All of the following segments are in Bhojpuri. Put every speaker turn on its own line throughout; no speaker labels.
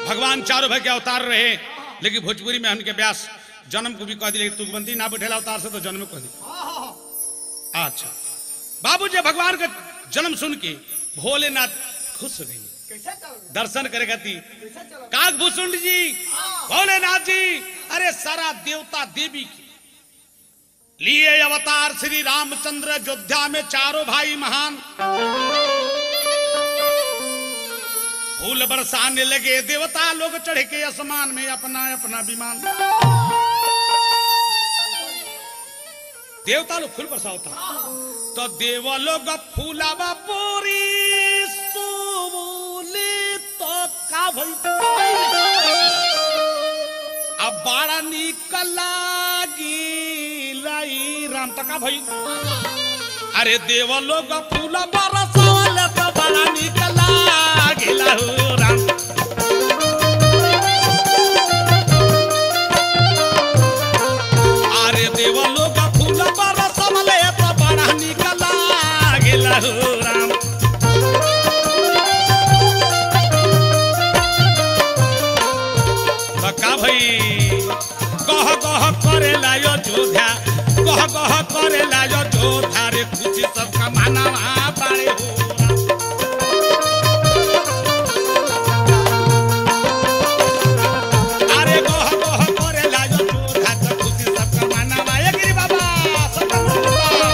भगवान चारों भाई के अवतार रहे लेकिन भोजपुरी में हमके व्यास जन्म को भी कह दी लेकिन तुकबंती ना बैठेला अवतार से तो जन्म कह दी अच्छा बाबू जी भगवान का जन्म सुन के भोलेनाथ खुश हो गई
कैसे चल
दर्शन करे खातिर
कैसे चल
काकभूषुंड जी भोलेनाथ जी अरे सारा देवता देवी की लिए अवतार श्री रामचंद्र अयोध्या में चारों भाई महान फूल बरसाने लगे देवता लोग चढ़ के आसमान में अपना अपना विमान देवता लोग फूल बरसावता तो देव लोग फूलावा पूरी सोबोले तो का भई अब बड़ा निक लागी लाई राम तो का भई अरे देव लोग फूल बरसावले तो बड़ा निक लागी लहू राम अरे देव लोग फूल बरसावले तो बड़ा निक लागी लहू राम बका भई कह कह करे लायो जोधा कह कह करे लायो जोधा रे खुशी सबका मानवा पारे हो अरे कह कह करे लायो जोधा रे खुशी सबका मानवा ए गिरी बाबा सबका मानवा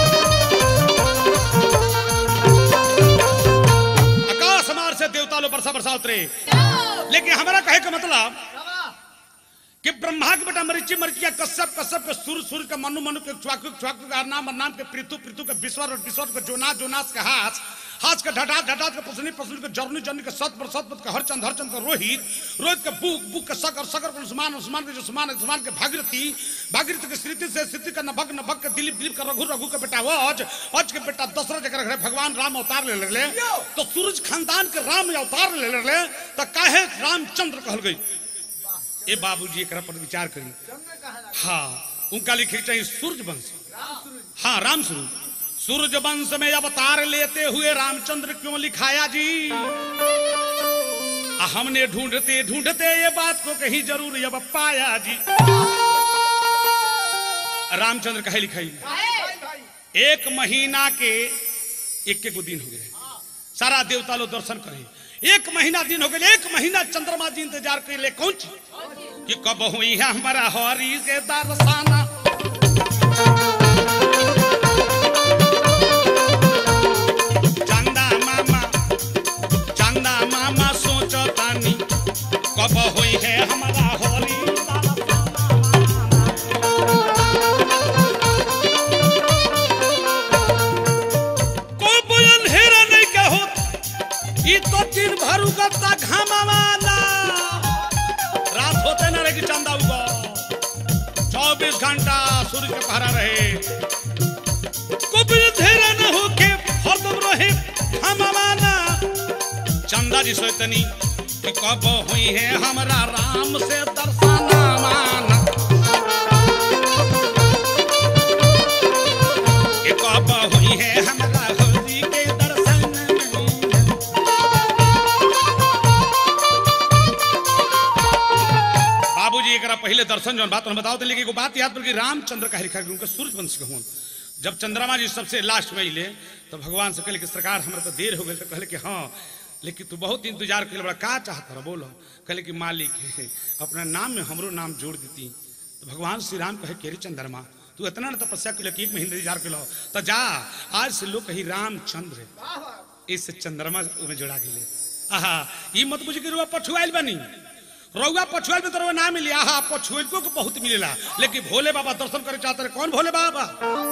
आकाश मार से देवता लो बरसा बरसा उतरे लेकिन हमारा कहे का मतलब कि ब्रह्मा के बेटा मरीची मरीचिया कश्यप कश्यप के सुर सुर के मनु मनु के छुआकु छुआकु के नाम नाम के पृथु पृथु के विश्वर और विश्वर के जोनास जोनास के हाथ हाथ के ढटात ढटात के पसनी पसनी के जरनी जरनी के सत पर सत के हरचंद हरचंद के रोहित रोहित के बुक बुक के सकर सकर के उस्मान उस्मान के उस्मान उस्मान के भागीरथी भागीरथी के स्थिति से स्थिति का नभक नभक के दिलीप दिलीप का रघु रघु के बेटा वज वज के बेटा दशरथ जकर घरे भगवान राम अवतार ले ले तो सूरज खानदान के राम अवतार ले ले तो काहे रामचंद्र कहल गई ए बाबूजी एकरा पर विचार करी
जन्म कहा
हाँ उनका लिखे के चाहिए सूर्य वंश हाँ राम स्वरूप सूर्य वंश में अवतार लेते हुए रामचंद्र क्यों लिखाया जी आ हमने ढूंढते ढूंढते ये बात को कहीं जरूर अब पाया जी रामचंद्र कहे लिखाई
भाई भाई
एक महीना के एक के गो दिन हो गए सारा देवता लोग दर्शन करे एक महीना दिन हो गए एक महीना चंद्रमा जी इंतजार कर ले कौन चीज कि कब हुई है हमारा हरी के दर्शाना चंदा मामा चंदा मामा सोचो तानी कब हुई है हमारा हरी कोई बोलन हेरा नहीं कहो ई तो दिन भर उगता घामावाला रात होते ना रहे कि चंदा उगो चौबीस घंटा सूर्य के पहरा रहे कोई धेरा न होके हरदम रहे घामावाला चंदा जी सोचतनी कि कब हुई है हमरा राम से दर्शना माना कि कब हुई है हमरा होली के दर्शन बाबूजी एकरा पहले दर्शन जौन बात हम बताओ तो लेकिन एगो बात याद पड़ गई रामचंद्र का लिखा उनका सूर्य वंश के हुन जब चंद्रमा जी सबसे लास्ट में अले तो भगवान से कहले कि सरकार हमरा तो देर हो गई तो कहले कि हाँ लेकिन तू बहुत इंतजार कर बड़ा का चाहत रहा बोलो कहले कि मालिक है अपना नाम में हमरो नाम जोड़ देती तो भगवान श्री राम कहे केरी चंद्रमा तू इतना न तपस्या कर कि एक महीने इंतजार कर तो जा आज से लोग कही रामचंद्र
वाह वाह
इससे चंद्रमा में जोड़ा के ले आहा ई मत बुझ के रुआ पछुआइल बनी रउआ पछुआइल में तो रउआ ना मिली आहा पछुआइल को बहुत मिलेला लेकिन भोले बाबा दर्शन करे चाहते रहे कौन भोले बाबा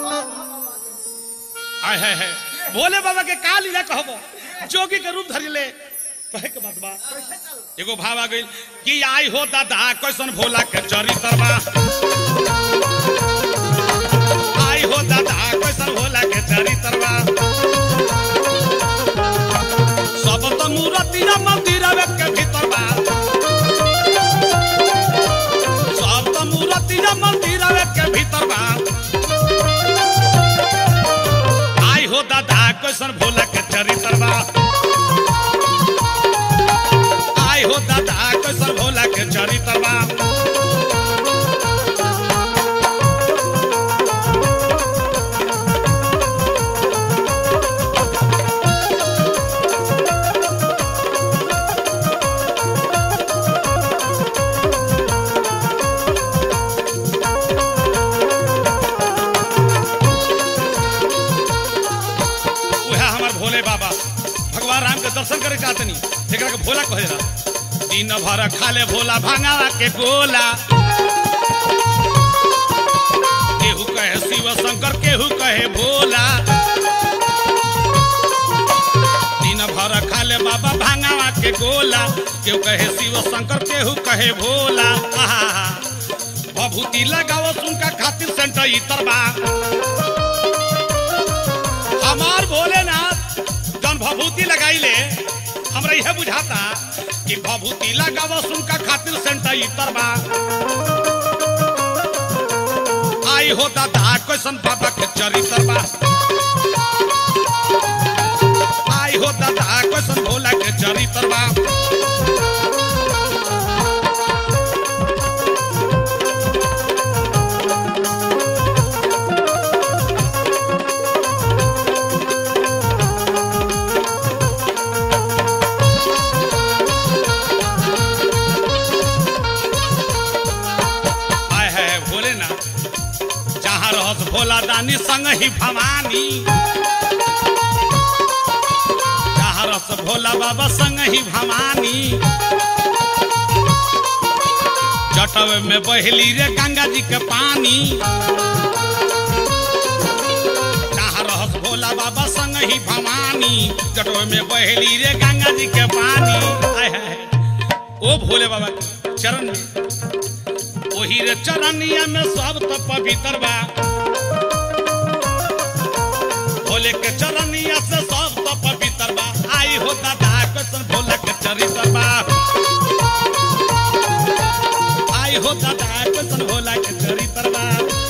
आय है है भोले बाबा के का लीला कहबो जोगी के रूप धरि ले कहे के बात बा
कैसे चल
एगो भाव आ गई कि आई हो दादा कैसन भोला के चरित्र बा आई हो दादा कैसन भोला के चरित्र बा सब त मूर्ति मंदिर के भीतर बा सब त मूर्ति मंदिर के भीतर बा आई हो दादा कैसन भोला के चरित्र बा आई हो दादा कैसन दर्शन करे चाहतनी एकरा के भोला कहे ला दिन भर खाले भोला भांगावा के गोला केहू कहे शिव शंकर केहू कहे भोला दिन भर खाले बाबा भांगावा के गोला केहू कहे शिव शंकर केहू कहे भोला आहा भभूति लगाओ उनका खातिर सेंटर इतर बा हमार भोलेनाथ जौन भभूति लगाइले हमरा यह बुझाता कि भभूति लगाओ उनका खातिर सेंटर इतर बा आई हो दादा कैसन बाबा के चरित्र बा आई हो दादा कैसन भोला के चरित्र बा आय है भोलेनाथ जहाँ रहत भोला दानी संग ही भवानी जहाँ रहत भोला बाबा संग ही भवानी जटवे में बहली रे गंगा जी के पानी जहाँ रहत भोला बाबा संग ही भवानी जटवे में बहली रे गंगा जी के पानी आय है ओ भोले बाबा के चरण में ओही रे चरनिया में सब तो पवित्र बा भोले के चरनिया से सब तो पवित्र बा आई हो दादा कैसन भोले के चरित्र बा आई हो दादा कैसन भोला के चरित्र बा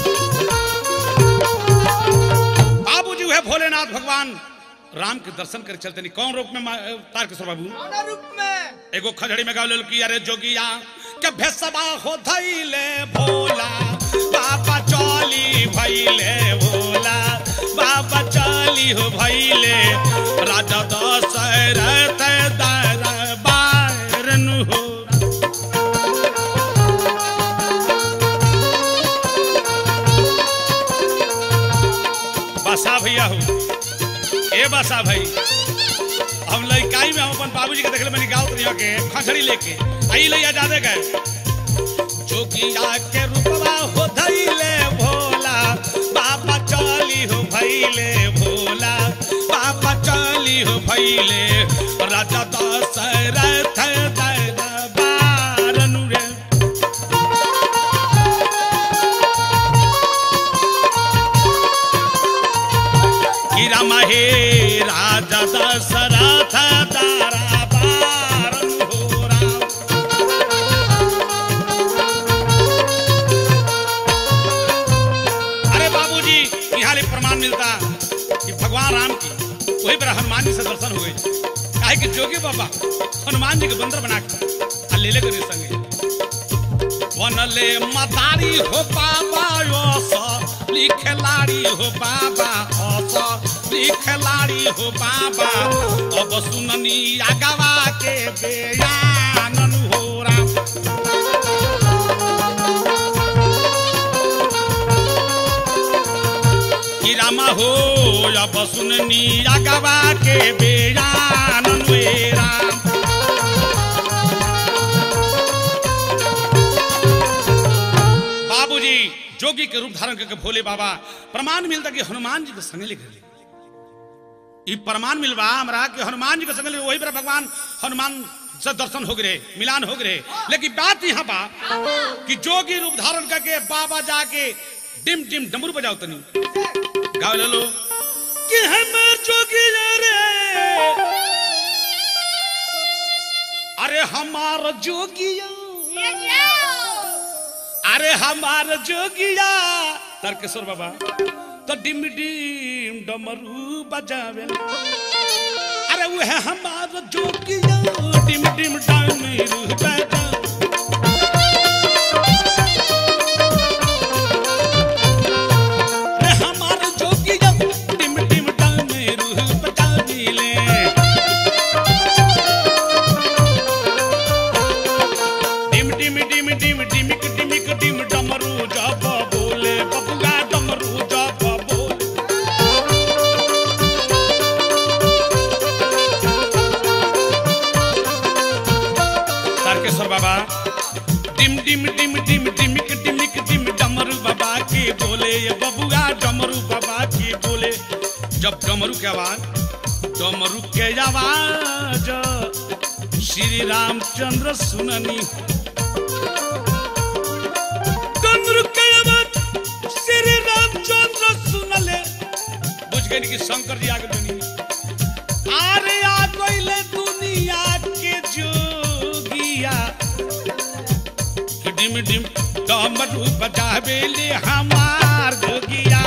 बाबूजी वह भोलेनाथ भगवान राम के दर्शन करे चलते नहीं कौन रूप में मा- तारकेश्वर बाबू
कौना रूप में
एगो खजड़ी में गावल कि अरे जोगिया के भेसबा हो धैले भोला बाबा चली भैले भोला बाबा चली हो भैले राजा दशरथ दरबार नु हो बसा भैया हो ए बसा भाई हम लड़काई में हम अपन बाबूजी के देखले मैंने गाँव तरिया के खसड़ी लेके आई लैया जादे गए जोगिया के रूपवा हो धैले भोला बाबा चली हो भैले भोला बाबा चली हो भैले राजा दशरथ दरबार नु रे हीरा महे राजा दशरथ दरबार हो राम अरे बाबूजी यहाँ ले प्रमाण मिलता कि भगवान राम की वही पर हनुमान जी से दर्शन हो गए काहे कि जोगी बाबा हनुमान जी के बंदर बना के आ ले ले करे संगे बनले मदारी हो बाबा ओस लिखलाड़ी हो बाबा ओस लिखलाड़ी हो बाबा अब सुननी आगवा के बेयानन हो राम कि रामा हो अब सुननी आगवा के बेयानन वे राम बाबूजी जोगी के रूप धारण करके भोले बाबा प्रमाण मिलता कि हनुमान जी के संग लिख ले ई प्रमाण मिलवा हमरा कि हनुमान जी के संग वही पर भगवान हनुमान से दर्शन हो गए मिलान हो गए लेकिन बात यहाँ बा कि जोगी रूप धारण करके बाबा जाके डिम डिम डमरू बजाओ तनी गाओ ले लो कि हमर जोगी रे अरे हमार जोगिया अरे हमार जोगिया तारकेश्वर बाबा तो डिम डिम डमरू बजावे अरे वो है हमार जोगिया डिम डिम डमरू बजा अरे हमार जोगिया डिम डिम डमरू बजाविले डिम डिम डिम डिम डिमिक डिमिक डिम डमरू जब बोले बबुआ डमरू जब बोले तारकेश्वर बाबा डिम डिम डिम डिम डिमिक डिमिक डिम डमरू बाबा के बोले ये बबुआ डमरू बाबा के बोले जब डमरू के आवाज डमरू के आवाज श्री रामचंद्र सुननी डमरू के आवाज श्री रामचंद्र सुनले बुझ गए कि शंकर जी आगे बनी अरे आ गइले दुनिया के जोगिया कि डिम डिम डमरू बजावेले हमार जोगिया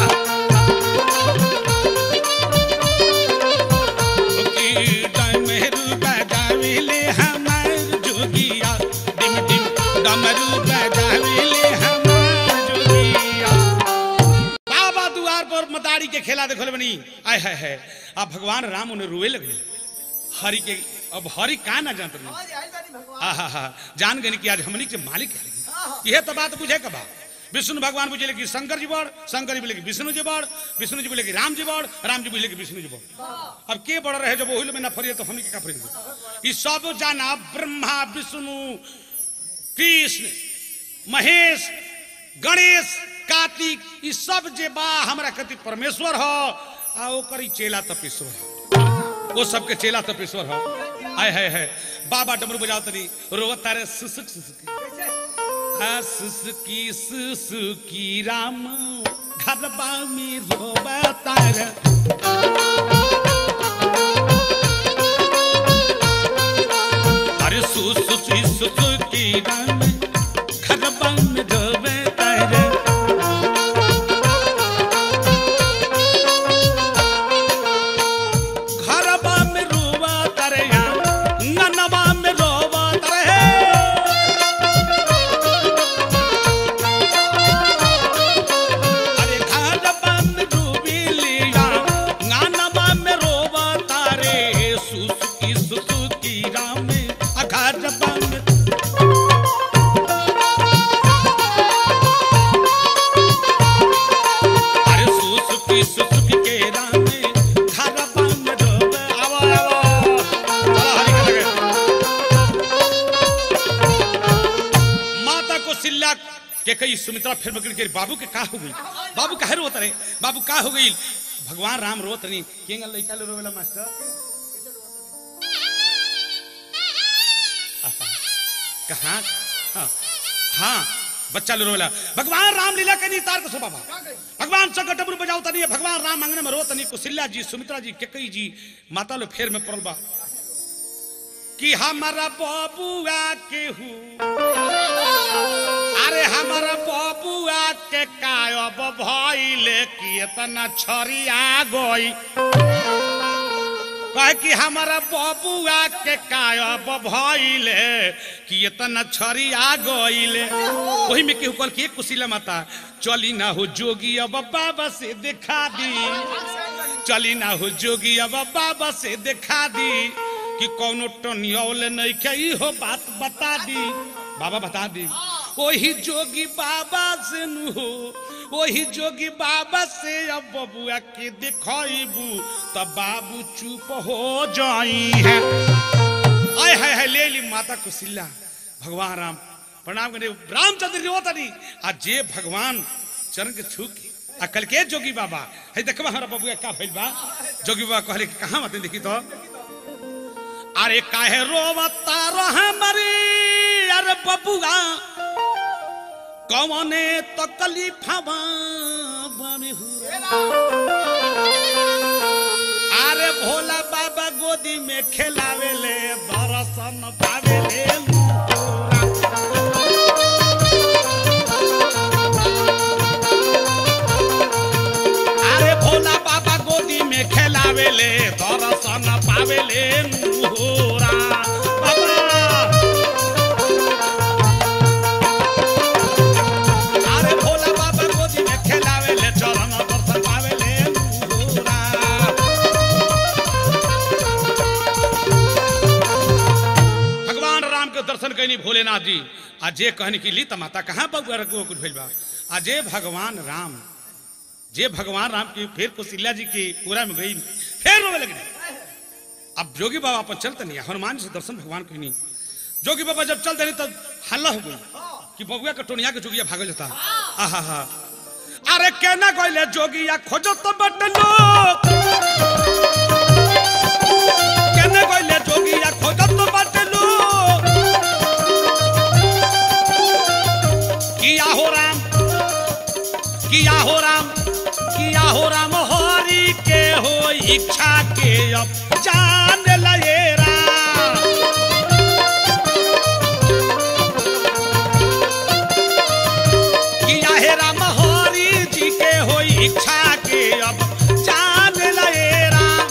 कि डमरू बजावेले हमार जोगिया डिम डिम डमरू बजावेले हमार जोगिया बाबा दुआर पर मदारी के खेला देखल बनी आय है है अब भगवान राम उन्हें रोए लगे हरि के अब हरि का ना जानत नहीं
आज आई बानी भगवान
आहा हा जान गए कि आज हमनी के मालिक है यह तो बात बुझे कबा विष्णु भगवान बुझे कि शंकर जी बड़ शंकर जी बोले कि विष्णु जी बड़ विष्णु जी बोले कि राम जी बड़ राम जी बोले कि विष्णु जी बड़ अब के बड़ रहे जब ओहिल में ना फरिए तो हमनी के का फरिए ई सब जाना ब्रह्मा विष्णु कृष्ण महेश गणेश कार्तिक ई सब जे बा हमरा कति परमेश्वर हो आ ओकर ई चेला तपेश्वर हो वो सबके चेला तपेश्वर हो आय है है बाबा डमरू बजाओ तनी रोवत तारे सुसुक सुसुक
कैसे
आ सुसुकी सुसुकी राम घरबा में रोवत तारे अरे सुसुकी सुसुकी राम घरबा में रोवत तारे घरबा में रोवा तारे ननबा में रोवा तारे अरे घरबा में डूबी लिया नानबा में रोवा तारे सुसुकी सुसुकी राम आ घरबा में अरे सुसुकी सुसुकी के राम घरबा में रोवा आवो आवो चलो हरि के लगे माता को सिल्ला के कई सुमित्रा फिर मगन के बाबू के का हो गई बाबू काहे रोत रहे बाबू का हो गई भगवान राम रोत नहीं केंगा लइका लो रोवेला मास्टर आहा, कहाँ हाँ, हाँ बच्चा लो रोवेला भगवान राम लीला के नहीं तार को सो बाबा भगवान संकट डमरू बजाओ तनी भगवान राम आंगन में रो तनी कुशिल्या जी सुमित्रा जी केकई जी माता लो फेर में पड़ल बा कि हमारा बबुआ के हूँ अरे हमारा बबुआ के कायब भइले कि इतना छरिया गई कहे कि हमारा बबुआ के कायब भइले कि इतना छरिया गइले वही में केहू कहल कि एक कुशिला माता चली ना हो जोगी अब बाबा से दिखा दी चली ना हो जोगी अब बाबा से दिखा दी कि कौनो टनियौल नहीं के हो बात बता दी बाबा बता दी वही जोगी बाबा से नु हो वही जोगी बाबा से अब बबुआ के दिखाईबू तब बाबू चुप हो जाई है आय हाय हाय ले ली माता कुशिला भगवान राम प्रणाम करे रामचंद्र जी होता नहीं आज जे भगवान चरण के छू के आ कल के जोगी बाबा है देखबा हमारा बबुआ का भइल बा जोगी बाबा कहले कि कहां मत देखी तो अरे काहे रोवता रह मरी अरे बबुआ कौने तकलीफवा बमे अरे भोला बाबा गोदी में खेलावेले दर्शन पावेले अरे भोला बाबा गोदी में खेलावेले दर्शन पावेले मुहोरा बाबा अरे भोला बाबा गोदी में खेलावेले चरण दर्शन पावेले मुहोरा भगवान राम के दर्शन कैनी भोलेनाथ जी आ जे कहनी की ली त माता कहाँ बउआ रखो कुछ भइल बा आ जे भगवान राम जे भगवान राम की फिर कौशल्या जी की पूरा में गई फिर रोवे लगी अब जोगी बाबा अपन चलते नहीं हनुमान जी से दर्शन भगवान कहनी जोगी बाबा जब चल देनी तब हल्ला हो गई कि बबुआ के टोनिया के जोगिया भागल जाता आहा हा अरे केना गइले जोगिया खोजो तो बटलो केना गइले जोगिया खोजो तो बटलो किया हो राम किया हो राम किया हो राम हरि के हो इच्छा के अब जान लये राम किया हे राम हरि जी के हो इच्छा के अब जान लये राम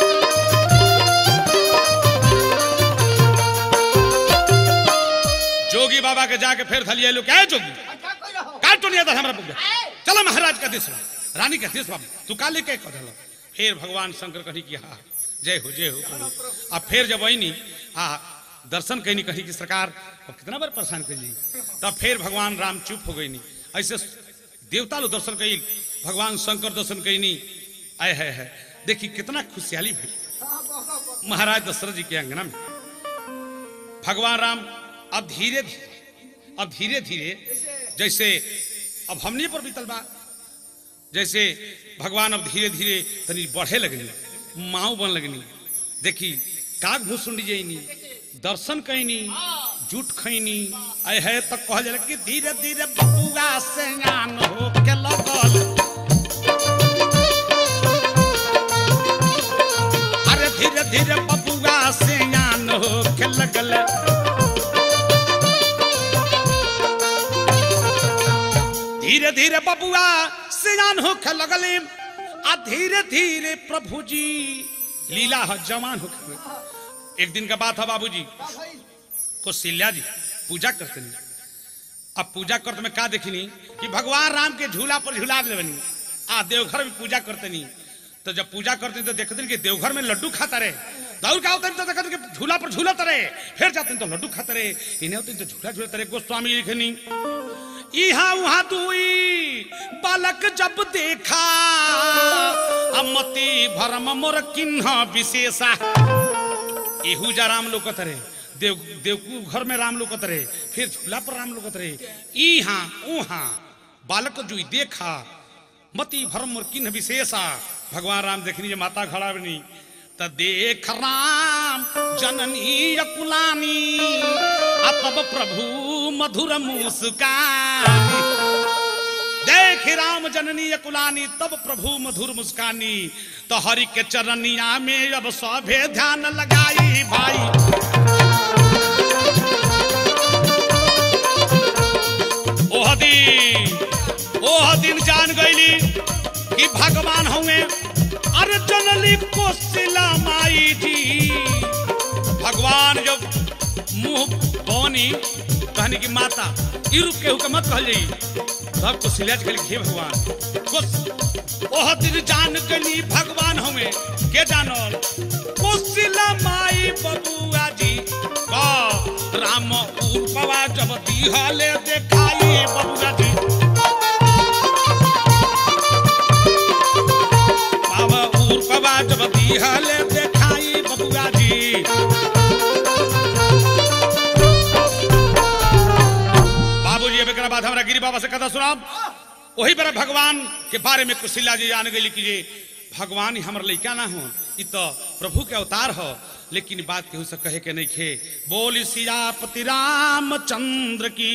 जोगी बाबा के जाके फिर थलिए लोग क्या है जोगी
अच्छा कोई रहो
का टोनिया था हमरा बुग्गा चलो महाराज का देश रानी का देश बाबू तू का लेके कह दलो फिर भगवान शंकर कही कि हाँ जय हो जय हो प्रभु अब फिर जब वही आ दर्शन कहनी कही कि सरकार अब कितना बार परेशान कर ली तब फिर भगवान राम चुप हो गई नी ऐसे देवता लोग दर्शन कही भगवान शंकर दर्शन कही आए है, है देखी कितना खुशहाली भई
हाँ, बहुत, बहुत।
महाराज दशरथ जी के अंगना में भगवान राम अब धीरे धीरे अब धीरे धीरे जैसे अब हमने पर बीतल बा जैसे भगवान अब धीरे धीरे तनी बढ़े लगनी माऊ बन लगनी देखी काग भूसुंडी जईनी दर्शन कैनी जूठ खैनी आय है तो कह जाला कि धीरे धीरे बबुआ से ज्ञान हो के लगल अरे धीरे धीरे बबुआ से ज्ञान हो के लगल धीरे धीरे बबुआ से ज्ञान हो के लगल आ धीरे धीरे प्रभु जी लीला हो जवान हो के एक दिन का बात है बाबूजी
हाँ भाई
कौशल्या जी पूजा करते नहीं अब पूजा करते में का देखनी कि भगवान राम के झूला पर झूला लेवनी आ देवघर में पूजा करते नहीं तो जब पूजा करते तो देखते कि देवघर में लड्डू खाता रहे दौड़ का होते तो देखते कि झूला पर झूलते रहे फिर जाते तो लड्डू खाते रहे इन्हें होते तो झूला झूलते रहे गोस्वामी लिखनी इहा उहा दुई बालक जब देखा अमति भरम मोर किन्ह विशेषा एहू जा राम लोकत रहे देव देवकू घर में राम लोकत रहे फिर झूला पर राम लोकत रहे इहा उहा बालक जुई देखा मति भरम और किन्ह विशेषा भगवान राम देखनी जे माता खड़ा बनी त देख राम जननी अकुलानी आ तब प्रभु मधुर मुस्कानी देख राम जननी अकुलानी तब प्रभु मधुर मुस्कानी तो हरि के चरनिया में अब सभे ध्यान लगाई भाई ओह दिन ओह दिन जान गईली कि भगवान हुए अरे जनली कोशिला माई जी भगवान जब मुंह बनी कहने की माता ई रूप केहू के मत कहल जाई सब को सिलियाज के लिखे भगवान कुछ ओह दिन जान गली भगवान हमें के जानल कोशिला माई बबुआ जी का राम उर्पवा जब दिहले देखाई बबुआ जी बाबा उर्पवा जब दिहले देखाई बबुआ जी बाबूजी अब एकरा बाद हमरा गिरी बाबा से कथा सुनाब वही बेरा भगवान के बारे में कुशिला जी जान गई कि जे भगवान ही हमर लइका ना हो इ तो प्रभु के अवतार हो लेकिन बात केहू से कहे के नहीं खे बोल सियापति रामचंद्र की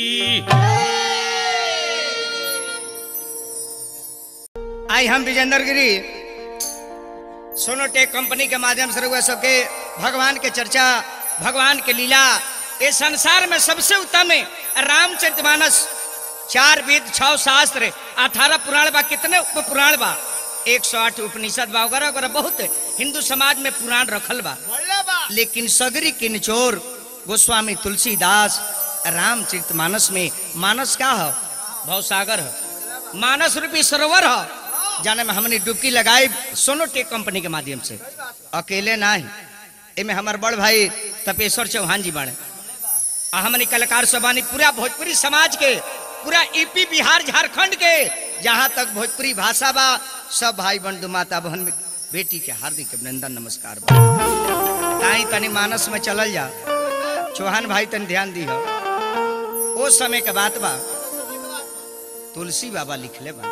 आई हम विजेंद्र गिरी सोनोटेक कंपनी के माध्यम से रहुआ सबके भगवान के चर्चा भगवान के लीला ये संसार में सबसे उत्तम है रामचरितमानस चार वेद छह शास्त्र अठारह पुराण बा कितने उप पुराण बा एक सौ आठ उपनिषद बा वगैरह वगैरह बहुत हिंदू समाज में पुराण रखल बा
बोले बा
लेकिन सगरी के निचोर गोस्वामी तुलसीदास रामचरित मानस में मानस का है भवसागर है मानस रूपी सरोवर है जाने में हमने डुबकी लगाई सोनोटेक कंपनी के माध्यम से अकेले ना ही एमे हमार बड़ भाई तपेश्वर चौहान जी बाड़े आ हमने कलाकार सबानी पूरा भोजपुरी समाज के पूरा यूपी बिहार झारखंड के जहाँ तक भोजपुरी भाषा बा सब भाई बंधु माता बहन में बेटी के हार्दिक अभिनंदन नमस्कार बा ताई तनी मानस में चलल जा चौहान भाई तन ध्यान दी हो ओ समय के बात बा तुलसी बाबा लिखले बा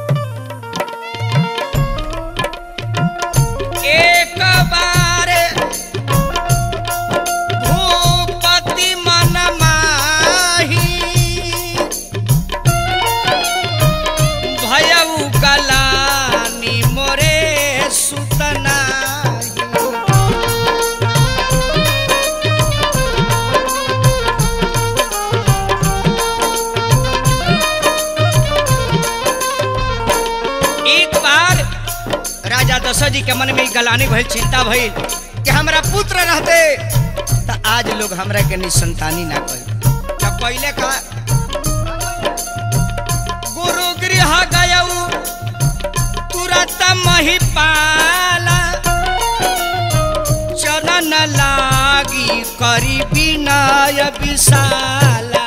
एक बार भूपति मन माही भयउ गलानी मोरे सुतना एक बार राजा दशरथ जी के मन में ई गलानी भइल चिंता भइल कि हमरा पुत्र रहते त आज लोग हमरा के निसंतानी ना कही तब पहले का गुरु गृह गयऊ तुरत महिपाला चरण लागी करी विनय विशाला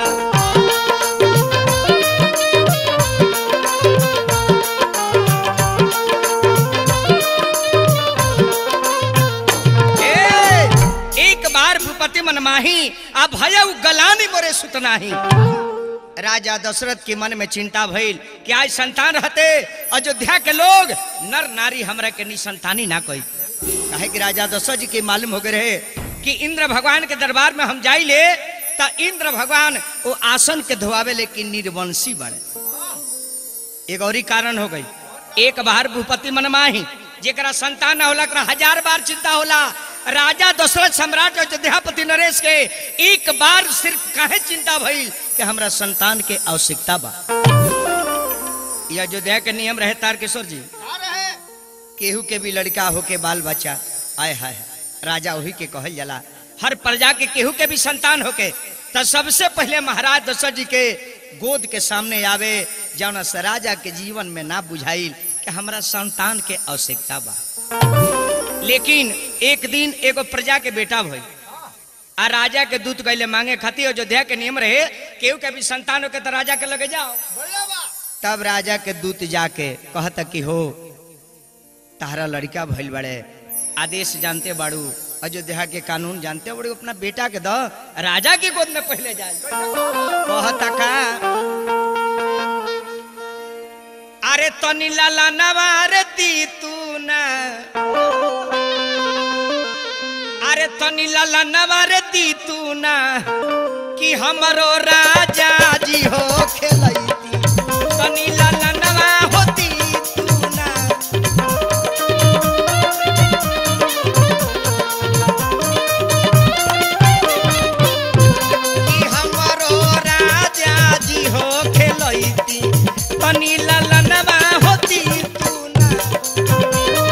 ए, एक बार भूपति मनमाही आ भयउ गलानी मोरे सुतनाही राजा दशरथ के मन में चिंता भइल कि आज संतान रहते अयोध्या के लोग नर नारी हमरा के निसंतानी ना कही काहे कि राजा दशरथ जी के मालूम हो गए रहे कि इंद्र भगवान के दरबार में हम जाइले त इंद्र भगवान वो आसन के धोआवे लेकिन निर्वंशी बने एक और ही कारण हो गई एक बार भूपति मनमाही जेकरा संतान न होला एकरा हजार बार चिंता होला राजा दशरथ सम्राट अयोध्यापति नरेश के एक बार सिर्फ काहे चिंता भइल कि हमरा संतान के आवश्यकता बा ये अयोध्या के नियम रहे तारकेश्वर जी
आ रहे
केहू के भी लड़का होके बाल बच्चा आय हाय राजा वही के कहल जाला हर प्रजा के केहू के भी संतान होके तो सबसे पहले महाराज दशरथ जी के गोद के सामने आवे जौन से राजा के जीवन में ना बुझाइल कि हमरा संतान के आवश्यकता बा लेकिन एक दिन एगो प्रजा के बेटा भई आ राजा के दूत गैले मांगे खातिर अयोध्या के नियम रहे केहू के भी संतान होके तो राजा के लगे जाओ
बढ़िया बा
तब राजा के दूत जाके कहता कि हो तारा लड़का भइल बड़े आदेश जानते बाड़ू अयोध्या के कानून जानते बड़े अपना बेटा के दो राजा की गोद में पहले जाए कहता का अरे तनी लाला नवार दी तू ना अरे तनी लाला नवार दी तू ना कि हमरो राजा जी हो खेलैती तनी लाला नवा होती तू ना कि हमरो राजा जी हो खेलैती तनी लाला नवा होती तू ना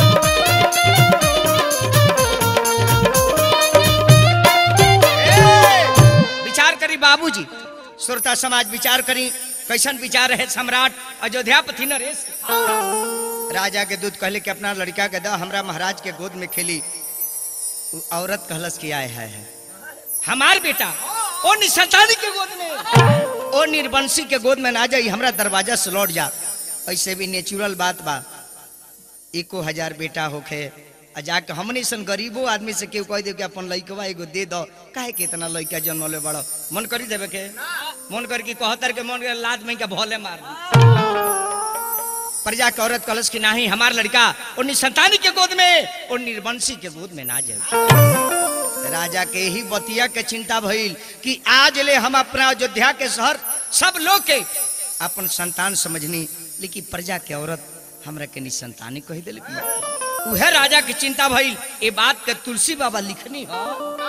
ए, विचार करी बाबूजी श्रोता समाज विचार करी कैसन विचार है सम्राट अयोध्यापति नरेश राजा के दूध कहले कि अपना लड़का के दा हमरा महाराज के गोद में खेली उ औरत कहलस कि आए है, है हमार बेटा ओ निसंतानी के गोद में ओ निर्वंशी के गोद में ना जाई हमरा दरवाजा से लौट जा ऐसे भी नेचुरल बात बा एको हजार बेटा होखे आ जाके हमने सन गरीबो आदमी से केहू कह दे कि अपन लइकवा एगो दे दो काहे के इतना लइका जन्मले बड़ो मन करी देवे के मन कर की कहतर के मन के लात में के भोले मार दी। प्रजा के औरत कलश की नाही हमार लड़का और निसंतानी के गोद में और निर्वंशी के गोद में ना जाए राजा के ही बतिया के चिंता भइल कि आज ले हम अपना अयोध्या के शहर सब लोग के अपन संतान समझनी लेकिन प्रजा के औरत हमरा के निसंतानी कह दिल उहे राजा की चिंता भइल ये बात के तुलसी बाबा लिखनी हो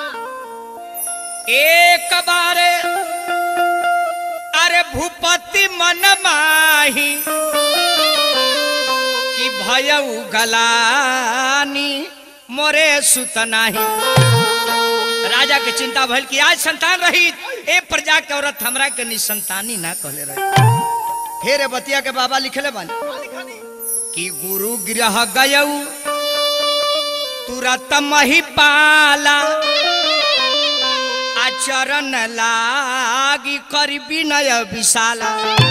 एक बारे अरे भूपति मन माही कि भयउ गलानी मोरे सुत नाही राजा के चिंता भइल कि आज संतान रही ए प्रजा के औरत हमरा के निसंतानी ना कहले रही फिर ए बतिया के बाबा लिखले बानी
खाली खाली
कि गुरु गृह गयऊ तुरत मही पाला आचरण लागी करी विनय विशाला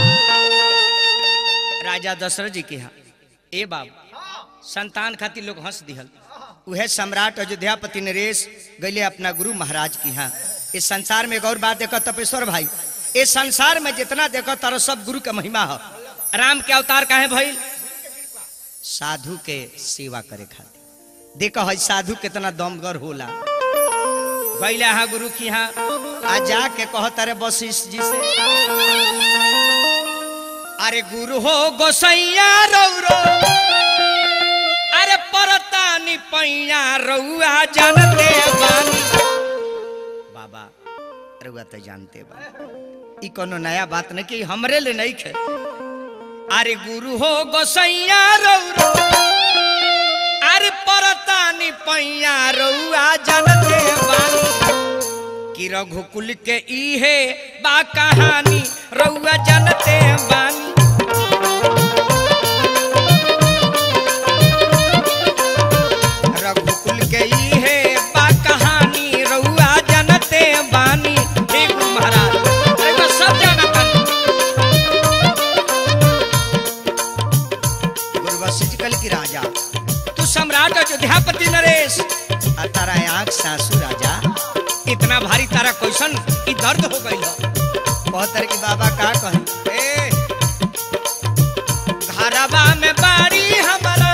राजा दशरथ जी के यहाँ ए बाबू संतान खातिर लोग हंस दिहल उहे सम्राट अयोध्यापति नरेश गैले अपना गुरु महाराज के यहाँ इस संसार में एक और बात देखो तपेश्वर भाई इस संसार में जितना देखो तारो सब गुरु का महिमा हो राम के अवतार काहे भइल साधु के सेवा करे खातिर देखो है साधु कितना दमगर होला गैले हाँ गुरु की हाँ आ जाके कहो तारे वशिष्ठ जी से अरे गुरु हो गोसैया रौरो अरे परतानी पैया रउआ जानते बानी बाबा रउआ तो जानते बा ई कोनो नया बात नहीं कि हमरे ले नहीं खे अरे गुरु हो गोसैया रौरो अरे परतानी पैया रउआ जानते बानी कि रघुकुल के इहे बा कहानी रउआ जानते बानी रघुकुल के इहे बा कहानी रउआ जानते बानी हे गुरु महाराज रउआ सब जानतन गुरु वशिष्ठ कल की राजा तू सम्राट अयोध्यापति नरेश आ तारा आंख सासू राजा इतना भारी तारा क्वेश्चन ई दर्द हो गई बहुत तरह की बाबा का कहे ए घरवा में बाड़ी हमारा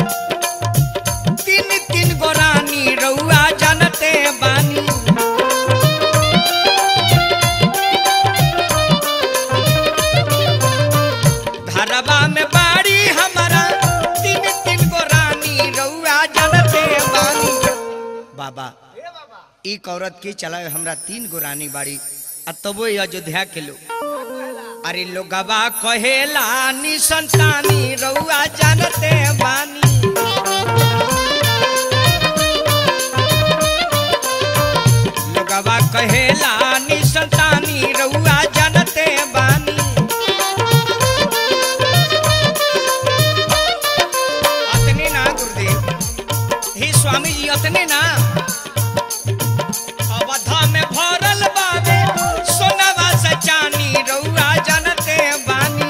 तीन तीन गोरानी रउआ जानते बानी घरवा में बाड़ी हमारा तीन तीन गोरानी रउआ जानते बानी बाबा
ए बाबा
एक औरत के चलावे हमरा तीन गो रानी बाड़ी आ तबो ये अयोध्या के लोग अरे लोगवा कहेला नी संतानी रउआ जानते बानी लोगवा कहेला नी संतानी रउआ जानते बानी अतने ना गुरुदेव हे स्वामी जी अतने ना अवधा में भरल बाबे सोनवा से चानी रउआ जानते बानी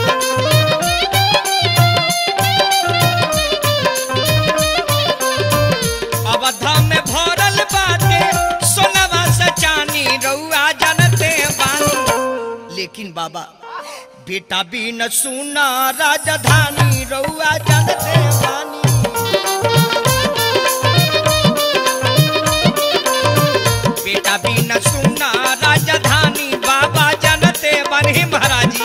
अवधा में भरल बाटे सोनवा से चानी रउआ जानते बानी लेकिन बाबा बेटा भी न सुना राजधानी रउआ जानते बानी बेटा भी न सुना राजधानी बाबा जानते बने महाराजी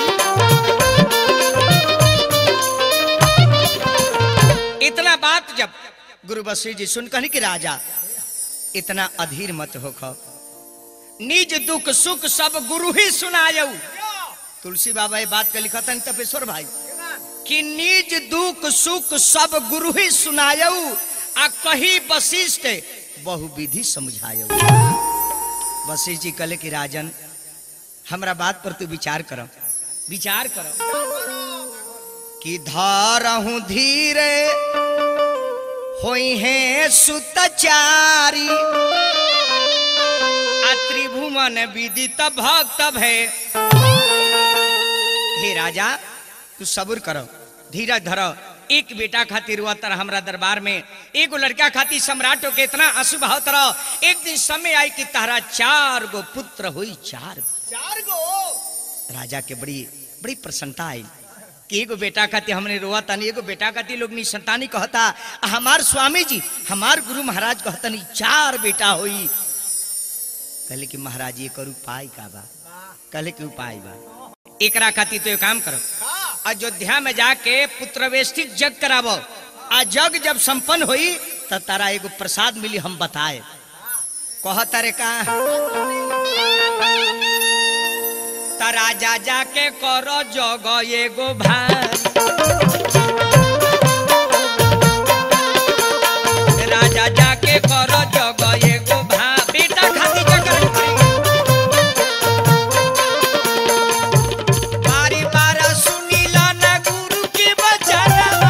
इतना बात जब गुरु वशिष्ठ जी सुन कहनी कि राजा इतना अधीर मत हो खो निज दुख सुख सब गुरु ही सुनायऊ तुलसी बाबा ये बात के लिखतन तपेश्वर भाई कि निज दुख सुख सब गुरु ही सुनायऊ आ कही वशिष्ठ बहु विधि समझायऊ वशिष्ठ जी कहले कि राजन हमरा बात पर तू विचार करो विचार करो कि धारहूं धीरे होई है सुतचारी आ त्रिभुवन विदित भक्त भय हे राजा तू सब्र करो धीरज धरो एक बेटा खातिर हुआ तरह हमरा दरबार में एगो लड़का खातिर सम्राटो के इतना आंसू बहावत रहो एक दिन समय आई कि तारा चार गो पुत्र हुई चार
चार गो
राजा के बड़ी बड़ी प्रसन्नता आई कि एगो बेटा खातिर हमने रोआ तानी एगो बेटा खातिर लोग संतानी कहता आ हमार स्वामी जी हमार गुरु महाराज कहतनी चार बेटा होई कहले कि महाराज ये करू उपाय का बा कहले कि उपाय बा एकरा खातिर तो ये काम करो अयोध्या में जाके पुत्रवेष्टिक जग करावो आ जग जब संपन्न हुई तब तारा एगो प्रसाद मिली हम बताए कह तारे का त राजा जाके करो जग एगो भाई राजा जाके करो जग एगो भा बेटा खाती जगह बारी बारा सुनीला ना गुरु के बचावा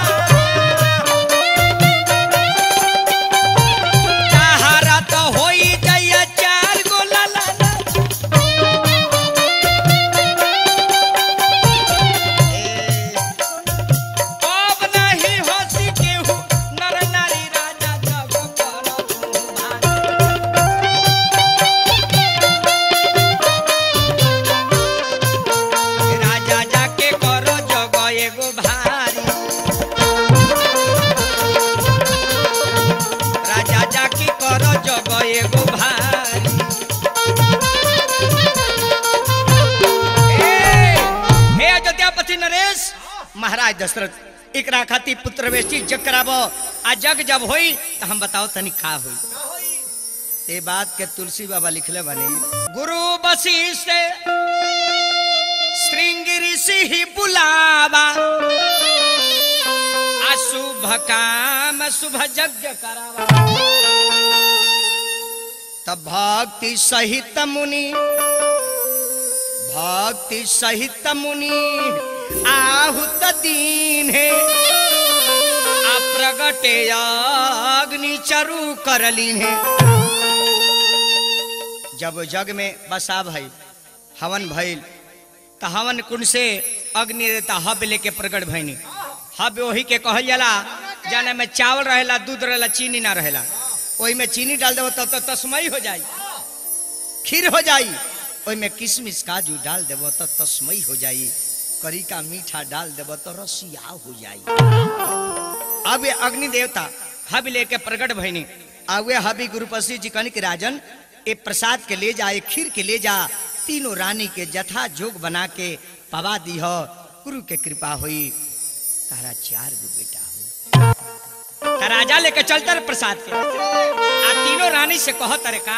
ताहारा तो होई जइया चार गो लाला महाराज दशरथ एकरा खातिर पुत्र वेष्टि जग कराबो आ जग जब होई तो हम बताओ तनी का होई ते बात के तुलसी बाबा लिखले बनी गुरु वशिष्ठ श्रृंग ऋषि ही बुलावा अशुभ काम शुभ यज्ञ करावा तब भक्ति सहित मुनि भक्ति सहित मुनि आहुत दीन है अप्रगटे अग्नि चरु करलीन है जब जग में बसा भई हवन भइल त हवन कुंड से अग्नि देता हब लेके प्रगट भइनी हब वही के कहल जाला जाने में चावल रहेला दूध रहेला चीनी ना रहेला ओही में चीनी डाल देबो तब तो तस्मई हो जाई खीर हो जाई ओही में किशमिश काजू डाल देबो तो तस्मई हो जाई करी का मीठा डाल देबो तो रसिया हो जाई अब ये अग्नि देवता हब लेके प्रगट भइनी आवे हबी गुरुपसी जी कहनी कि राजन ए प्रसाद के ले जा ए खीर के ले जा तीनों रानी के जथा जोग बना के पवा दी हो गुरु के कृपा हुई तारा चार गो बेटा हो ता राजा लेके चलता रे प्रसाद के आ तीनों रानी से कहो तरे का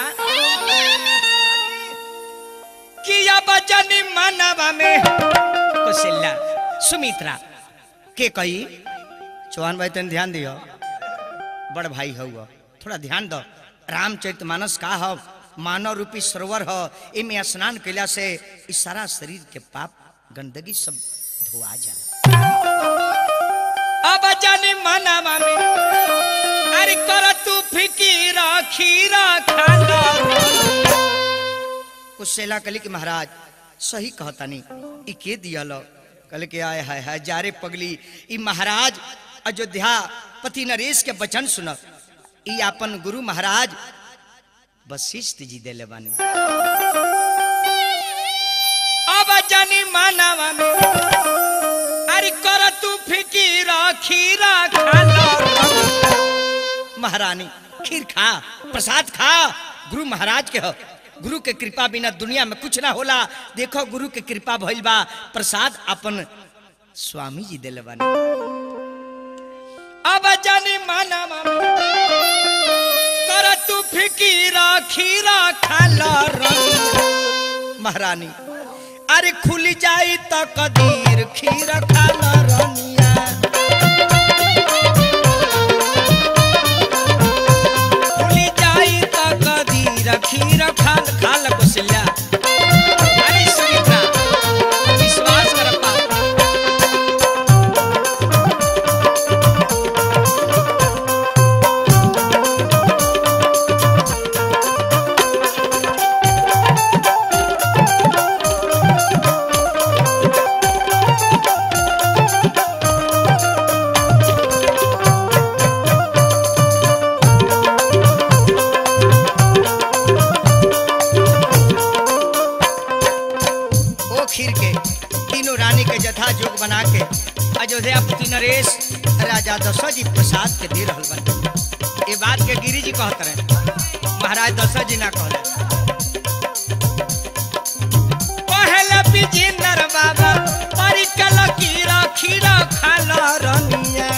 किया बचनी मानवा में कौशल्या सुमित्रा के कही चौहान भाई तन ध्यान दियो बड़ भाई हुआ थोड़ा ध्यान दो रामचरित मानस का हो मानव रूपी सरोवर हो इमे स्नान कैला से इस सारा शरीर के पाप गंदगी सब धोआ जाला अब जाने मना मामे अरे कर तू फिकीरा खीरा खाला कुशेला कली के महाराज सही कहतानी ई के दियल कल के आए हाय हाय जारे पगली ई महाराज अयोध्या पति नरेश के वचन सुन ई अपन गुरु महाराज वशिष्ठ जी देले बानी अब जानी मानवा में अरे कर तू फिकीरा खीरा खाला महारानी खीर खा प्रसाद खा गुरु महाराज के हो गुरु के कृपा बिना दुनिया में कुछ ना होला देखो गुरु के कृपा भइल बा प्रसाद अपन स्वामी जी देले बानी अब जानी माना कर तू फिकीरा खीरा खाला रंग महारानी अरे खुल जाई त कदीर खीरा खाला रनिया खुल जाई त कदीर खीरा खाल खाल कुसल्या अरे सुमित्रा विश्वास कर पा ओ खीर के तीनों रानी के जथा जोग बना के अयोध्या पति नरेश राजा दशरथ जी प्रसाद के दे रहल बन ये बात के गिरी जी कहत रहे महाराज दशरथ जी ना कहले पहले विजेंद्र बाबा परिकल कीरा खीरा खाला रनिया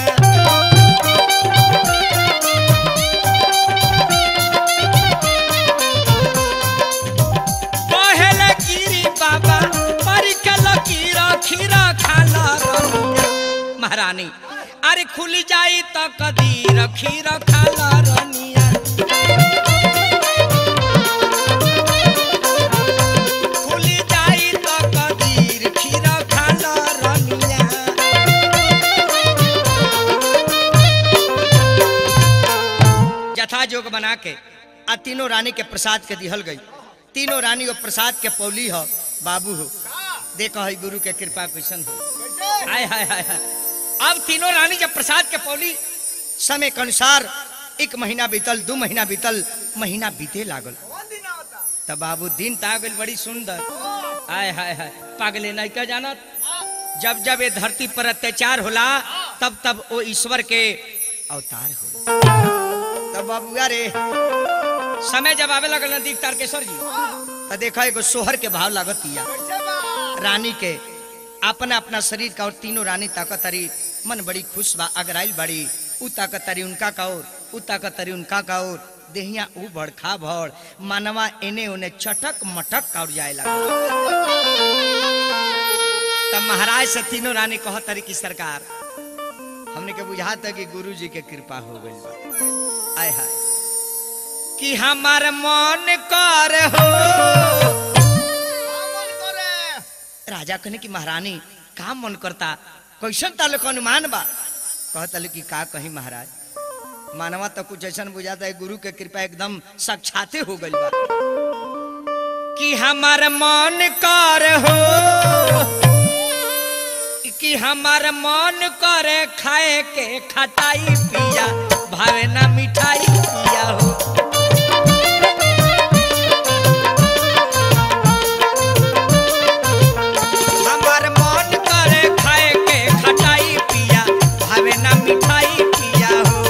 पहले गिरी बाबा परिकल कीरा खीरा खाला रनिया महारानी अरे खुल जाई त कदीर खीरा खाला रनिया खुल जाई त कदीर खीरा खाला रनिया जथा जोग बना के आ तीनों रानी के प्रसाद के दिहल गई तीनों रानी वो प्रसाद के पौली हो बाबू हो देखो है गुरु के कृपा कैसन हो हाय हाय हाय हाय अब तीनों रानी जब प्रसाद के पौली समय के अनुसार एक महीना बीतल दो महीना बीतल महीना बीते लागल
कौन दिन होता
तब बाबू दिन तागल बड़ी सुंदर हाय हाय हाय पागले नहीं का जानत जब जब ये धरती पर अत्याचार होला तब तब वो ईश्वर के अवतार हो तब बाबू रे समय जब आवे लगल नदी तारकेश्वर जी तो देखा एगो सोहर के भाव लागत किया
कैसे बा
रानी के अपना अपना शरीर का और तीनों रानी ताकतरी मन बड़ी खुश बा अगराइल बड़ी उ ताकतरी उनका का और उ ताकतरी उनका का और देहिया उ बड़खा भड़ मानवा एने ओने चटक मटक का और जाए लगा तब महाराज से तीनों रानी कह तरी की सरकार हमने के बुझाता कि गुरु जी के कृपा हो गई बा आय हाय कि हमार मन कर हो
मन करे
राजा कहने की महारानी का मन करता कैसन ताले को अनुमान बा कहता कि का कहीं महाराज मानवा तो कुछ ऐसा बुझाता है गुरु के कृपा एकदम साक्षाते हो गई बा कि हमार मन कर हो कि हमार मन करे खाए के खटाई पिया भावे ना मिठाई पिया हो हमार मन करे खाए के खटाई पिया भावे ना मिठाई पिया हो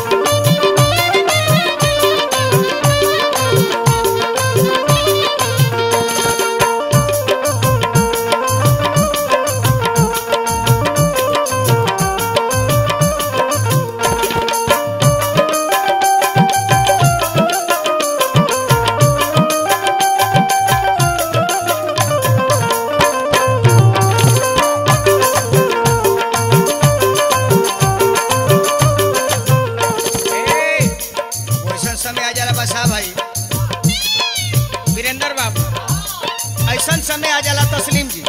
ए, वैसन समय आ जाला बसा भाई वीरेंद्र बाबू ऐसन समय आ जाला तस्लीम जी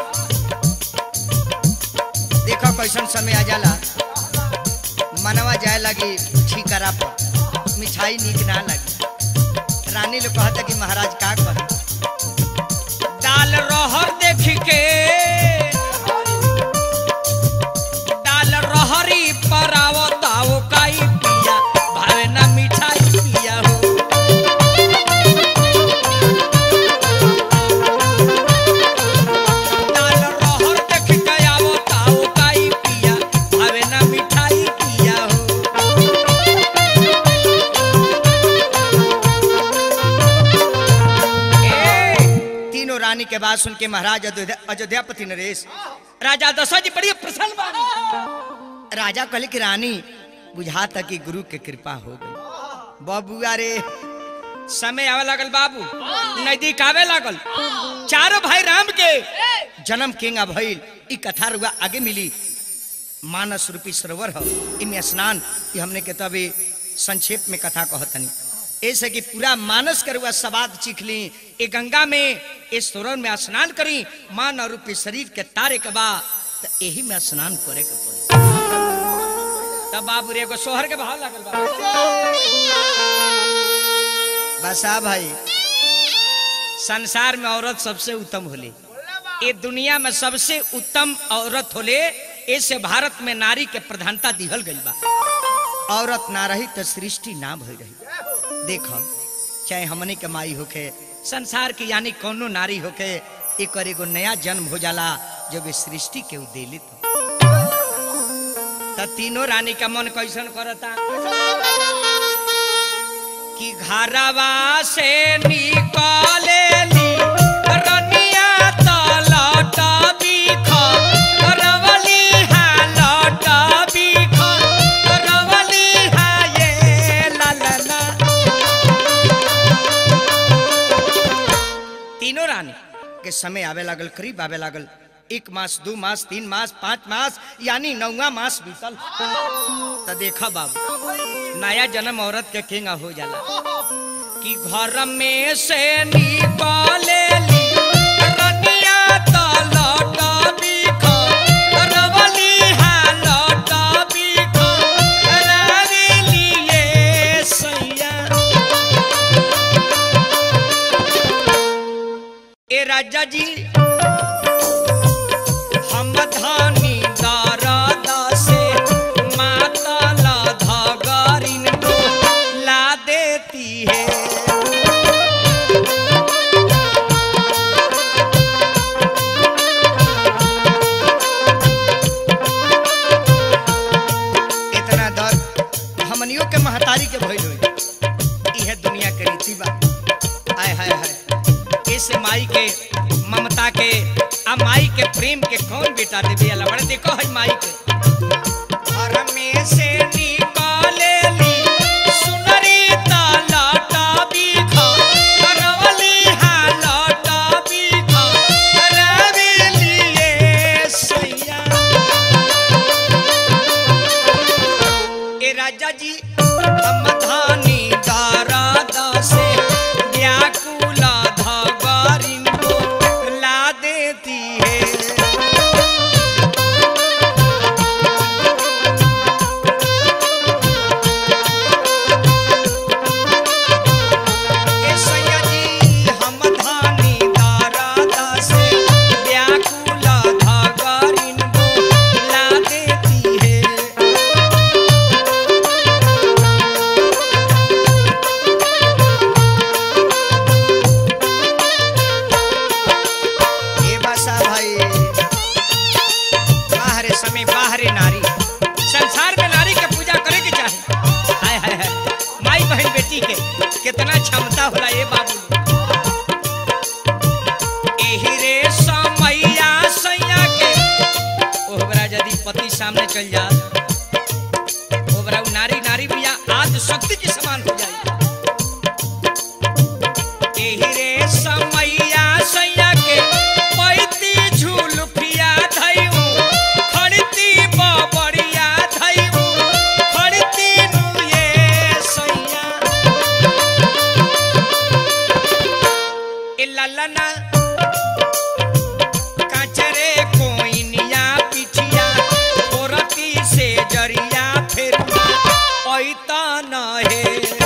देखो कैसन समय आ जाला मनवा जाए लगी ठीकरा पर मिठाई नीक ना लगी रानी लोग कहता कि महाराज का कहे दाल रहर देख के दाल रहरी परावताओ काई पिया भावे ना मिठाई पिया हो दाल रहर देख के आवताओ काई पिया भावे ना मिठाई पिया हो ए, तीनों रानी के बात सुन के महाराज अयोध्या अयोध्यापति नरेश राजा दशरथ जी बड़ी प्रसन्न बानी राजा कहले कि रानी बुझाता कि गुरु के कृपा हो गई बबुआ रे समय आवे लागल बाबू नजदीक आवे लागल चारों भाई राम के जन्म केंगा भइल ई कथा रुआ आगे मिली मानस रूपी सरोवर हो इनमें स्नान ये हमने के तभी संक्षेप में कथा कहतनी ऐसे कि पूरा मानस के रुआ सवाद चीख ली ए गंगा में इस सरोवर में स्नान करी मान रूपी शरीर के तारे के बाद तो यही में स्नान करे के पड़ी तब बाबू रे एगो सोहर के भाव लागल बा बसा भाई संसार में औरत सबसे उत्तम होली ये दुनिया में सबसे उत्तम औरत होले ऐसे भारत में नारी के प्रधानता दिहल गई बा औरत ना रही तो सृष्टि ना भई रही देखो चाहे हमने के माई होके संसार की यानी कोनो नारी होके एक एगो नया जन्म हो जाला जब ये सृष्टि के उदेलित हो त तीनों रानी का मन कैसन करता कि घरवा से निकलेली रनिया त लट बिख रवली हा लट बिख रवली हा ये ललना तीनों रानी के समय आवे लागल करीब आवे लागल एक मास दो मास तीन मास पाँच मास यानी नौवा मास बीतल तो देखा बाबू नया जन्म औरत के केंगा हो जाला कि घर में से निकले ली रनिया त लट बिख रवली हा लट बिख रवली ये सैया ए राजा जी हम धानी दारा से माता ला धागारिन को ला देती है इतना दर्द हमनियों के महतारी के भइल होई इहे दुनिया के रीति बा आय हाय हाय ऐसे माई के ममता के आ माई के प्रेम के कौन बेटा देवी अला बड़े देखो है माई के घर में से निकालेली सुनरी ता लाटा बीखा करवली हा लाटा बीखा करवली ये सैया ए राजा जी हम धानी दारा दासे व्याकुला धागारिन को ला देती है ए सैया जी हम धानी दारा दासे व्याकुला धागारिन को ला देती है ये बसा भाई बाहरे समय बाहरे नारी संसार में नारी के पूजा करे के चाहे हाय हाय हाय माई बहन बेटी के कितना क्षमता होला ये बाबू एही रे समैया सैया के ओहरा यदि पति सामने चल जा ओहरा उ नारी नारी बिया आज शक्ति के समान हो जाए एही रे समैया सैया के पैती झुलफिया धैऊ खड़ती बबड़िया धैऊ खड़ती नु ये सैया ए ललना काचरे कोइनिया पिठिया ओरती से जरिया फेरुआ पैता न हे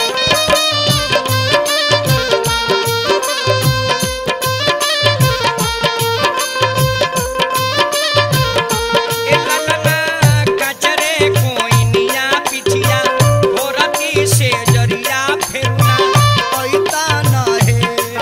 ए ललना काचरे कोइनिया पिठिया ओरती से जरिया फेरुआ पैता न हे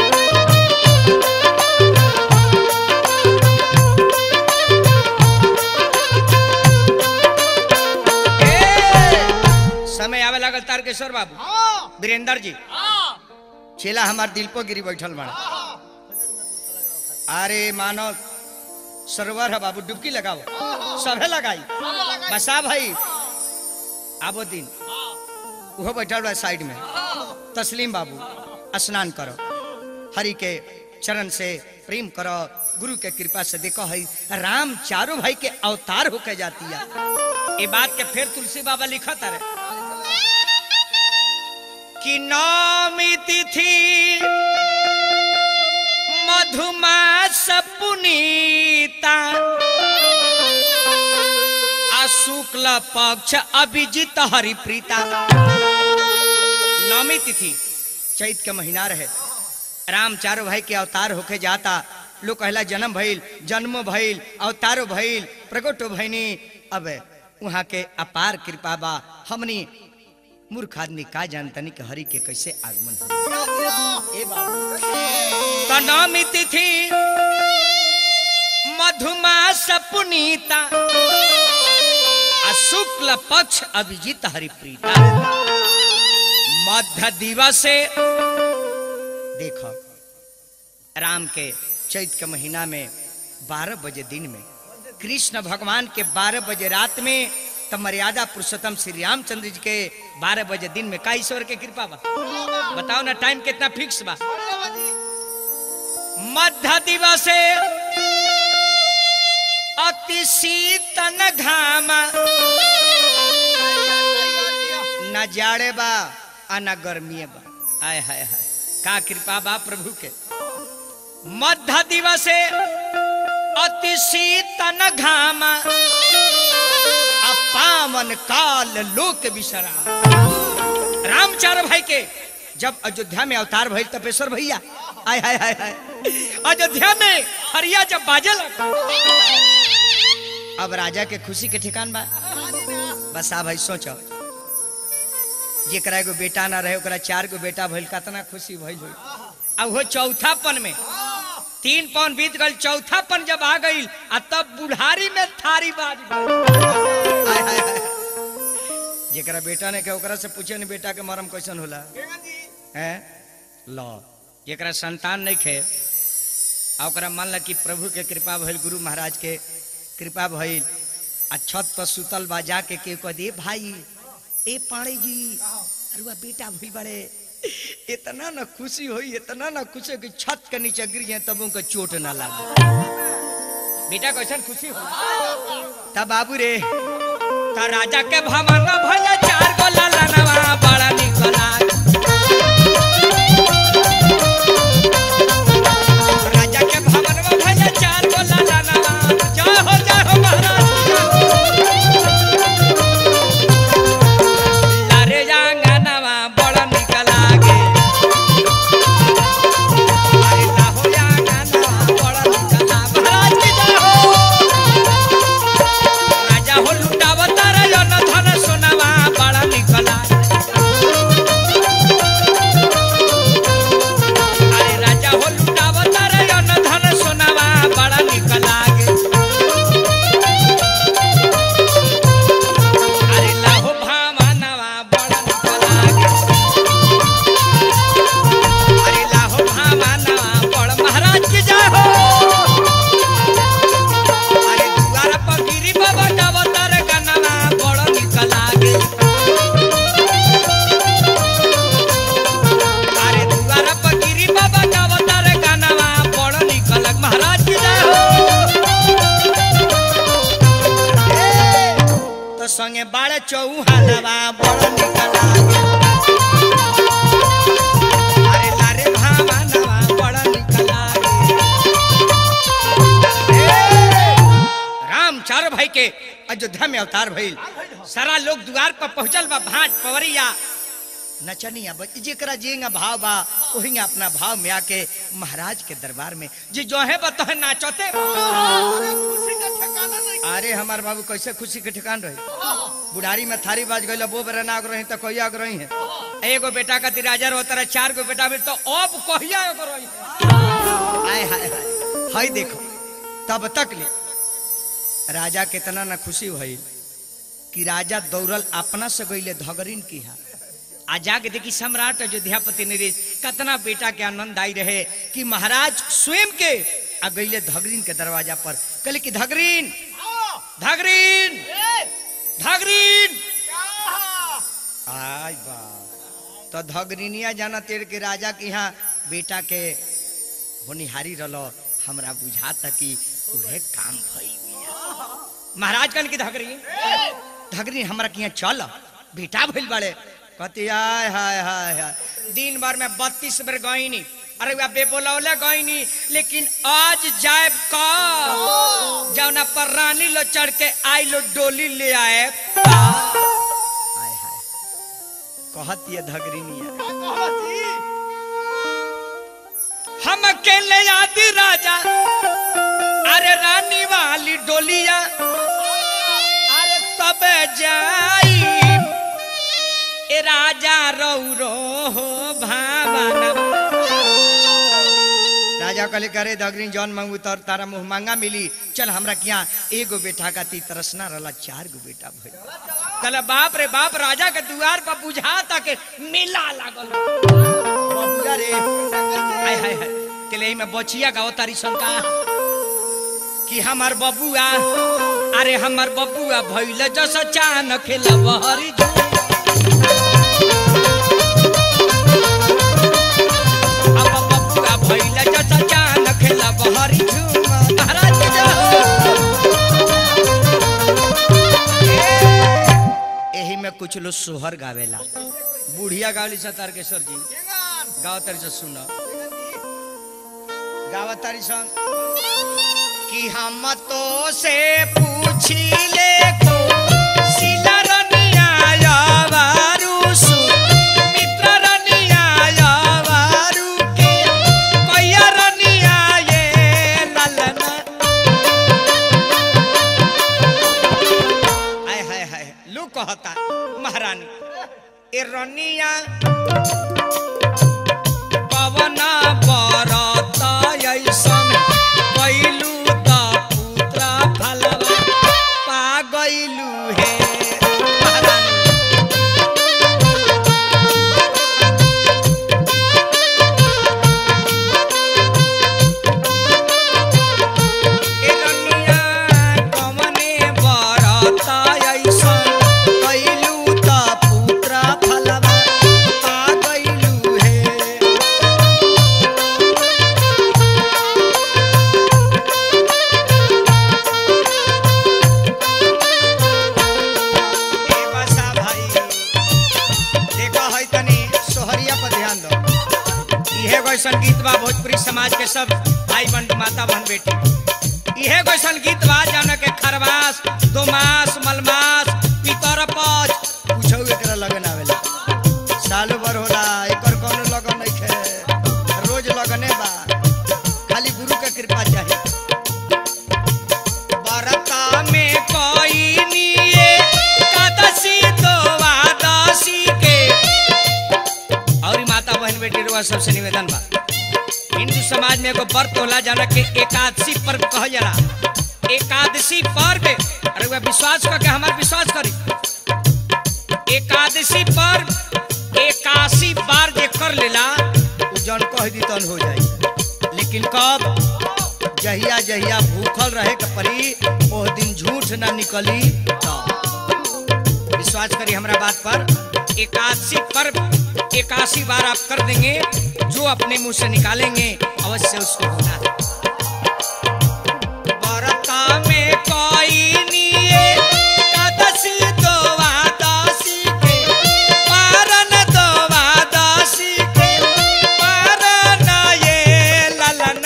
ए, समय आवे लागल तारकेश्वर बाबू वीरेंद्र जी चेला हमार दिल पर गिरी बैठल बड़ा अरे मानो सरोवर है बाबू डुबकी लगाओ सभे लगाई बसा भाई आबो दिन वो बैठल बा साइड में तस्लीम बाबू स्नान करो हरि के चरण से प्रेम करो गुरु के कृपा से देखो है राम चारों भाई के अवतार होके जाती है ये बात के फिर तुलसी बाबा लिखा तारे कि नौमी तिथि मधुमास पुनीता आ शुक्ल पक्ष अभिजित हरिप्रीता नौमी तिथि चैत के महीना रहे राम चारों भाई के अवतार होके जाता लोग कहला जन्म भइल जन्म भइल अवतारो भइल प्रगटो भइनी अब वहाँ के अपार कृपा बा हमनी मूर्ख आदमी का जानतनी कि हरि के कैसे आगमन हो ए बाबू तो नौमी तिथि मधुमास पुनीता आ शुक्ल पक्ष अभिजित हरिप्रीता मध्य दिवसे देखो राम के चैत के महीना में बारह बजे दिन में कृष्ण भगवान के बारह बजे रात में तब मर्यादा पुरुषोत्तम श्री रामचंद्र जी के बारह बजे दिन में का ईश्वर के कृपा बा बताओ ना टाइम कितना फिक्स बा मध्य दिवसे अति शीतन घामा न जाड़े बा आ न गर्मी बा आय हाय हाय का कृपा बा प्रभु के मध्य दिवसे अति शीतन घामा आ पावन काल लोक विश्राम राम चार भाई के जब अयोध्या में अवतार भइल तपेश्वर भैया आय हाय हाय हाय अयोध्या में हरिया जब बाजे लगा अब राजा के खुशी के ठिकान बा बस आ भाई सोचो जेकरा एगो बेटा ना रहे ओकरा चार गो बेटा भइल कितना खुशी भइल होई अब वो चौथापन में तीन पौन बीत गल चौथापन जब आ गई आ तब बुढ़ारी में थारी बाज गइल। हाय, हाय, हाय। जेकरा बेटा ने के ओकरा से पूछे न बेटा के मरम कैसन होला हैं लो जेकरा संतान नहीं खे आ ओकरा मानल कि प्रभु के कृपा भइल गुरु महाराज के कृपा भइल आ छत पर सुतल बा जाके के कह दे भाई ए पाड़े जी अरुआ बेटा भइल बड़े इतना ना खुशी होई इतना ना खुशी कि छत के नीचे गिर जाए तब उनका चोट ना लागे बेटा कैसन खुशी हो तब बाबू रे ता राजा के भवन भैया चार गो ललनवा बड़ा निक लागे राजा के भवन में भैया चार गो ललनवा जय हो जय हो महाराज लारे जांगनवा बड़ा निक लागे अरे लाहो जांगनवा बड़ा निक लागे महाराज की जय हो राजा हो लुटावता रे अन धन सोनावा बड़ा निक लागे अरे राजा हो लुटावता रे अन धन सोनावा बड़ा निक लागे अरे लाहो भावनवा बड़ा निक लागे अरे लाहो भावनवा बड़ महाराज की जय हो अरे दुआर पर गिरी बाबा गावता रे गनवा बड़ निक लागे अरे दुआर पर गिरी बाबा गावता रे गनवा बड़ निक लाग महाराज की जय हो तो संगे बाड़े चौहानवा बड़ निक लागे अरे लारे भावनवा बड़ निक लागे राम चार भाई के अयोध्या में अवतार भइल सारा लोग द्वार पर पहुंचल बा भाट पवरिया नचनिया बज जेकरा जेंगा भाव बा ओहिंगा अपना भाव में आके महाराज के दरबार में जे जो है बतह नाचते
खुशी का ठिकाना नहीं
अरे हमार बाबू कैसे खुशी के ठिकान रही बुढ़ारी में थारी बाज गई वो बेरा नाग रही तो कहिया अग रही है एगो बेटा का तिराजर होता रहे चार गो बेटा भी तो अब कहिया अग रही है हाय हाय हाय हाय देखो तब तक ले राजा कितना ना खुशी भइल कि राजा दौड़ल अपना से गईले धगरिन की हा आ जाके देखी सम्राट अयोध्यापति नरेश कितना बेटा के आनंद आई रहे कि महाराज स्वयं के आ गईले धगरीन के दरवाजा पर कहले कि धगरीन
आओ
धगरीन
ए
धगरीन
क्या
आय बा तो धगरीनिया जाना तेर के राजा के यहाँ बेटा के होनिहारी रलो हमरा बुझाता कि उहे काम भइल बिया। महाराज कन की धगरीन धगरीन हमरा के यहाँ चल बेटा भइल बड़े कहती आय हाय हाय हाय दिन भर में बत्तीस बेर गईनी अरे वह बेबोलौले गईनी लेकिन आज जाएब का जौना पर रानी लो चढ़ के आई लो डोली ले आए हाय हाय कहत ये धगरीनिया हम अकेले आदि राजा अरे रानी वाली डोलिया अरे तब जाई ए राजा रौरो हो भावना राजा कहले करे दगरीन जौन मांगू तर तारा मुंह मांगा मिली चल हमरा किया एगो बेटा का ती तरसना रहला चार गो बेटा भइल कहले बाप रे बाप राजा के दुआर पर बुझाता के मेला लागल बबुआ रे हाय हाय हाय केले एही में बचिया गाओ तारी शंका कि हमार बबुआ अरे हमार बबुआ भइल जस चान खेलब हरी अब बबुआ भइल जस चान खेलब हरी झूम महाराज के जय हो। ए, एही में कुछ लोग सोहर गावेला बुढ़िया गावली सा तारकेश्वर जी गाव तारी से सुन गाव तारी सन कि हम तो से पूछी ले को सिला रनिया यावारू सु मित्र रनिया यावारू के कैया रनिया ये ललना हाय हाय हाय लू कहता महारानी ए रनिया पवना बरत ऐसन कैलू त पुत्र फलवा पा गइलू हे महारानी समाज के सब भाई बंधु माता बहन बेटी इहे कैसन गीत बा जौन के खरवास दोमास मलमास पितर पच कुछ एकरा लगन आवेला साल भर होला एकर कोनो लगन नहीं खे रोज लगने बा खाली गुरु के कृपा चाहिए बरता में कोई निये कादसी तो वादसी के और ई माता बहन बेटी रुआ सबसे निवेदन बा हिंदू समाज में एगो व्रत होला जाना के एकादशी पर्व कहल जाला एकादशी पर्व अरे वह विश्वास करके हमार विश्वास करी एकादशी पर्व एकासी बार जे कर लेला उ जौन कह दी तन हो जाई लेकिन कब जहिया जहिया भूखल रहे के परी ओह दिन झूठ ना निकली तब विश्वास करिए हमरा बात पर एकादशी पर्व एकासी बार आप कर देंगे जो अपने मुंह से निकालेंगे अवश्य उसको होना है बरता में कोई निये एकादशी तो वादशी के पारन तो वादशी के पारन ये ललन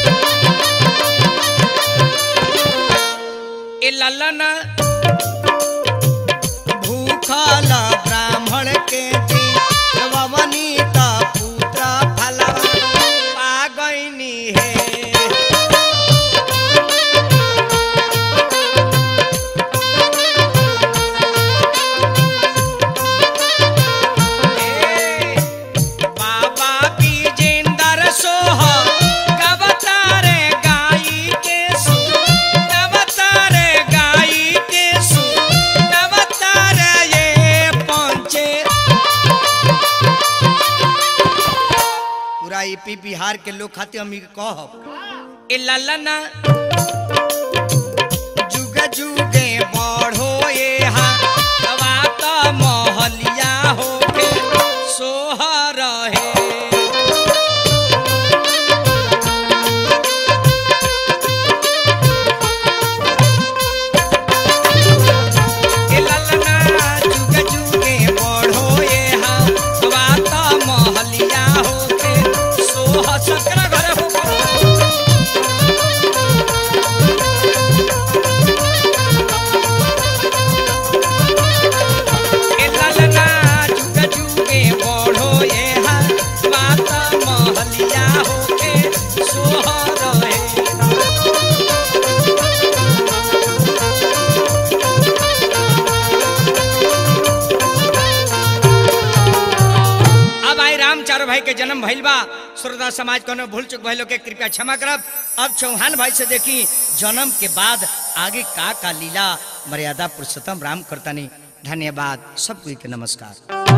ए ललन भूखल ब्राह्मण के ववनीता पुत्र फलवा पागैनी है ए, बाबा विजेंद्र सोह कबतारे गाई के सु कबतारे गाई के सु कबतारे ये पहुंचे पूरा यूपी बिहार के लोग खातिर हम ई कहब ए ललना जुग जुगे बढ़ो ये हवा त महलिया होके सोहर है ए ललना जुग जुगे बढ़ो ये हवा त महलिया होके सोह सकरा घरे हो ए ललना जुग जुगे बढ़ो ये हवा त महलिया होके सोहर है अब आई राम चारो भाई के जन्म भइल बा श्रोता समाज कोनो भूल चुक भइलो के कृपया क्षमा करब अब चौहान भाई से देखी जन्म के बाद आगे का का लीला मर्यादा पुरुषोत्तम राम करतानी धन्यवाद सबको के नमस्कार